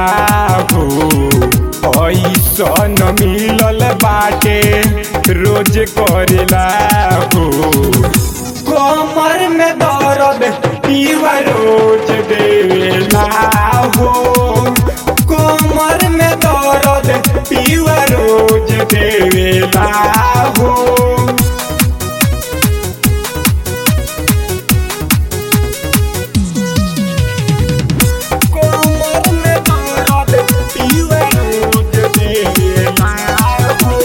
हो ऐसन मिलल बाटे रोज करेला हो कमर में दर्द पीवा रोज देवेला हो कमर में दर्द पीवा रोज देवेला हो कमर में दर्द पीवा रोज देवेला हो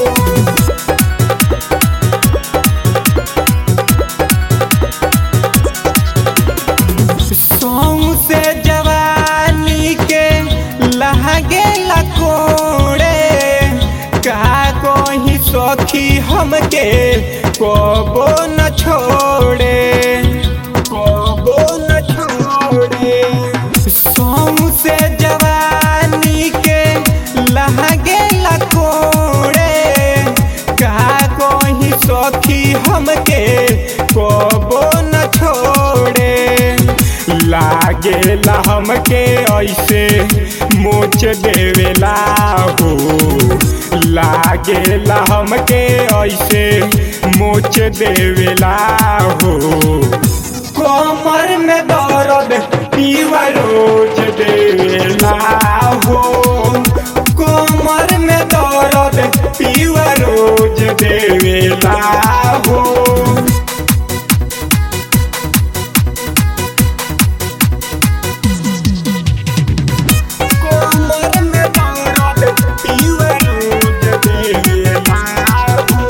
सौं से जवानी के लहगे लकोड़े का कोई सखी हमके कबो न छोड़े कबो न छोड़े सौं से जवानी के लहगे लकोड़े का कोई सखी हमके कबो न छोड़े लागेला हमके ऐसे मोच देवेला हो लागेला हमके ऐसे मोच देवेला हो कमर में दर्द पीवा रोज देवेला हो कमर में दर्द पीवा रोज देवेला हो कमर में दर्द पीवा रोज देवेला हो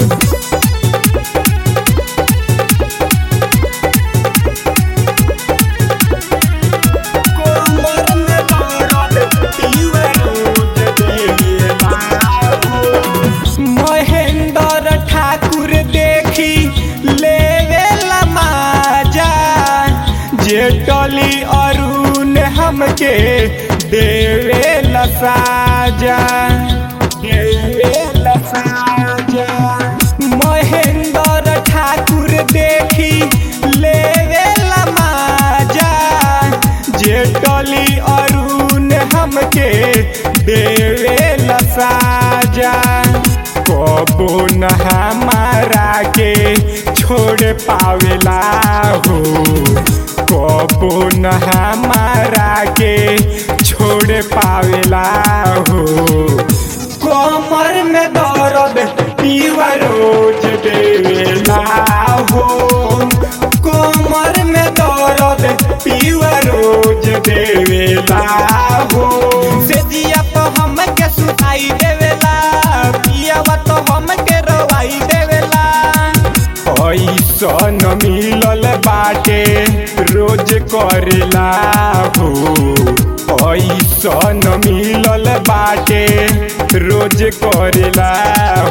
कमर में दर्द पीवा रोज देवेला हो महेंद्र ठाकुर देखी लेवेला माजा जेटली अरुण हमके देवेला साजा देवेला साजा महेंद्र ठाकुर देखी लेवेला माजा जेटली अरुण हमके देवेला साजा कबो न हमारा के छोड़ पावेला हो कबो न हमारा के छोड़ पावेला हो कमर में दर्द पीवा रोज देवेला हो कमर में दर्द पीवा रोज देवेला हो से जिया तो हमके सुनाई देवेला पियावा तो हमके रवाई देवेला ऐसन मिलल बाटे रोज करेला हो ऐसन मिलल बाटे रोज करेला